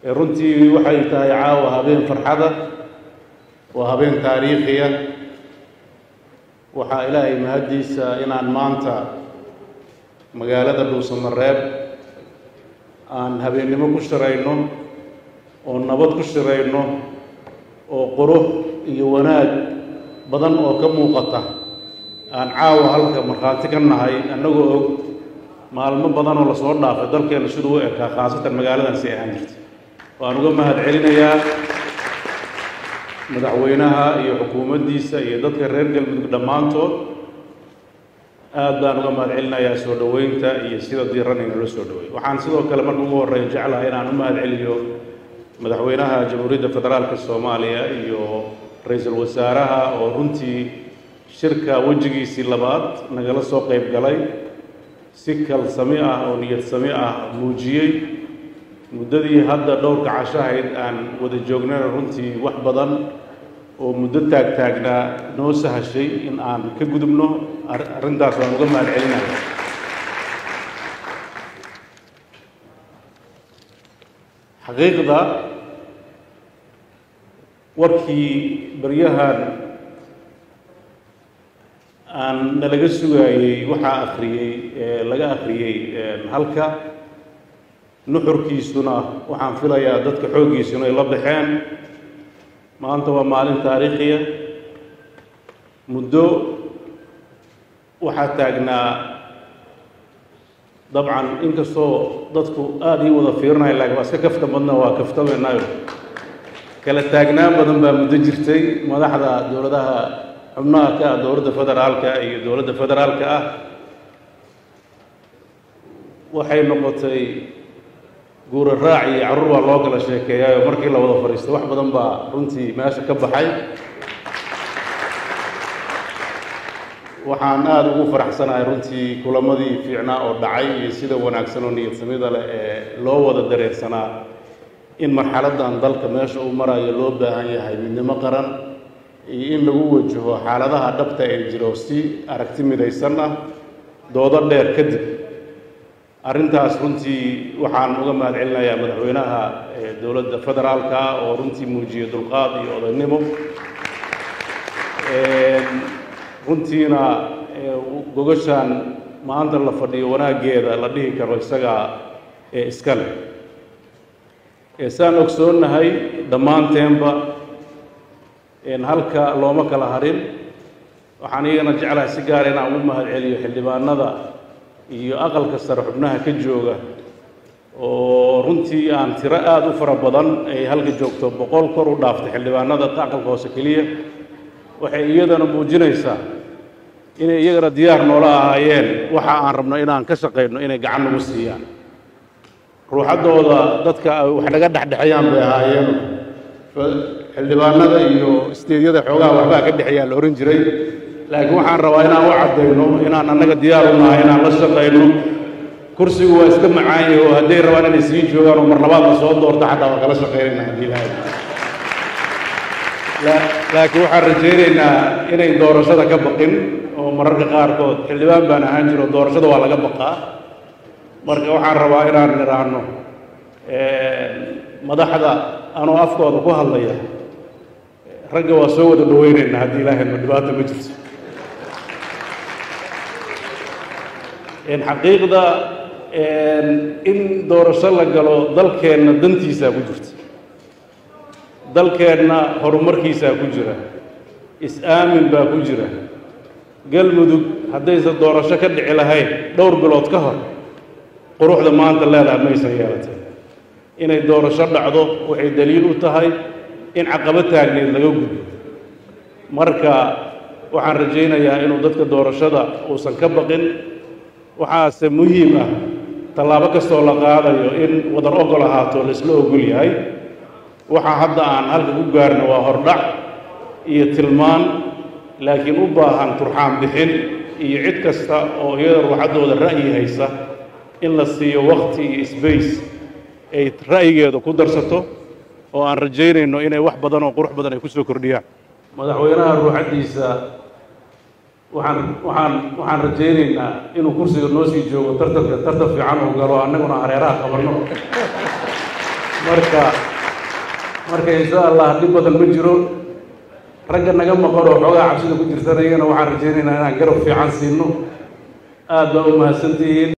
runtii waxay tahay caawa habeen farxada waa habeen taariikhiya waxaa ilaahay mahaddiisa inaan maanta magaalada dhuusamareeb aan habeennimo ku shirayno oo nabad ku shirayno oo qurux iyo wanaag badan oo ka muuqata aan caawa halka markhaati ka nahay annagoo og maalmo badan oo lasoo dhaafay dalkeenna siduu u ekaa khaasatan magaaladan si ahaan jirta waan uga mahad celinayaa madaxweynaha iyo xukuumaddiisa iyo dadka reer galmudug dhammaantood aad baan uga mahad celinayaa soo dhoweynta iyo sida diiran inala soo dhoweey waxaan sidoo kale marka ugu horreeya jeclahay inaan u mahad celiyo madaxweynaha jamhuuriyadda federaalka soomaaliya iyo ra-iisul wasaaraha oo runtii shirka wejigiisii labaad nagala soo qayb galay si kalsami ah oo niyad sami ah muujiyey muddadii hadda dhowrka cashahayd aan wada joognana runtii wax badan oo muddo taagtaagnaa noo sahashay in aan ka gudubno arrintaas waan uga mahad celinaya xaqiiqda warkii baryahan aan nalaga sugaayey waxaa akhriyey laga akhriyey halka nuxurkiisuna waxaan filayaa dadka xooggiisuna ay la baxeen maanta waa maalin taariikhiya muddo waxaa taagnaa dabcan inkastoo dadku aada ii wada fiirinaya laakiin waa iska kafta badna waa kaftamaynayo kala taagnaan badan baa muddo jirtay madaxda dowladaha xubnaha ka ah dowladda federaalka iyo dowladda federaalka ah waxay noqotay guura raac iyo carruur baa loo kala sheekeeyaayo markii la wada fadhiistay wax badan baa runtii meesha ka baxay waxaan aada ugu faraxsanahay runtii kulamadii fiicnaa oo dhacay iyo sida wanaagsan oo niyad samida leh ee loo wada dareersanaa in marxaladdan dalka meesha uu marayo loo baahan yahay midnimo qaran iyo in lagu wajaho xaaladaha dhabta ee jiro si aragti midaysan ah doodo dheer kadib arrintaas runtii waxaan uga mahad celinayaa madaxweynaha dowladda federaalka oo runtii muujiyey dulqaad iyo odaynimo runtiina gogashaan maanta la fadhiyo wanaaggeeda la dhihi karo isagaa ee iska leh saan ogsoonnahay dhammaanteenba halka looma kala harin waxaan iyagana jeclahay si gaara inaan ugu mahad celiyo xildhibaanada iyo aqalka sare xubnaha ka jooga oo runtii aan tiro aada u fara badan ay halka joogto boqol kor u dhaaftay xildhibaanada aqalka hoose keliya waxay iyadana muujinaysaa inay iyagana diyaar noola ahaayeen waxa aan rabno inaan ka shaqayno inay gacan nagu siiyaan ruuxaddooda dadka wax naga dhexdhexeeyaan bay ahaayeen xildhibaanada iyo isteedyada xoogaha waxbaa ka dhexeeyaa la ohan jiray laakiin waxaan rabaa inaan u caddayno inaan annaga diyaar u nahay inaan la shaqayno kursigu waa iska macaanye oo hadday rabaan inay sii joogaan oo mar labaad la soo doorto xataa waa kala shaqaynayna haddii ilaahay laakiin waxaan rajaynaynaa inay doorashada ka baqin oo mararka qaarkood xildhibaan baan ahaan jiro doorashada waa laga baqaa marka waxaan rabaa inaan nidhaahno madaxda anoo afkooda ku hadlaya ragga waa soo wada dhaweynaynaa haddii ilaahay ma dhibaato ma jirto xaqiiqda in doorasho la galo dalkeenna dantiisaa ku jirta dalkeenna horumarkiisaa ku jira is-aamin baa ku jira galmudug haddaysan doorasho ka dhici lahayn dhowr bilood ka hor quruxda maanta leedaha maysan yeelatay inay doorasho dhacdo waxay daliil u tahay in caqabo taagneed laga gudbo marka waxaan rajaynayaa inuu dadka doorashada uusan ka baqin waxaase muhiim ah tallaabo kastoo la qaadayo in wadar ogol ahaato laisla ogol yahay waxaa hadda aan halka ku gaarno waa hordhac iyo tilmaan laakiin u baahan turxaan bixin iyo cid kasta oo iyada ruuxaddooda ra'yi haysa in la siiyo wakti iyo sbace ay ra'yigeeda ku darsato oo aan rajaynayno inay wax badan oo qurux badan ay ku soo kordhiyaan madaxweynaha ruuxaddiisa waxaan waxaan waxaan rajaynaynaa inuu kursiga noo sii joogo tartanka tartan fiican uu galo annaguna hareeraha qabanno marka marka insha allah dhib badan ma jiro ragga naga maqan oo xoogaa cabsida ku jirsanayana waxaan rajaynaynaa inaan garab fiican siino aad baa u mahadsantihiin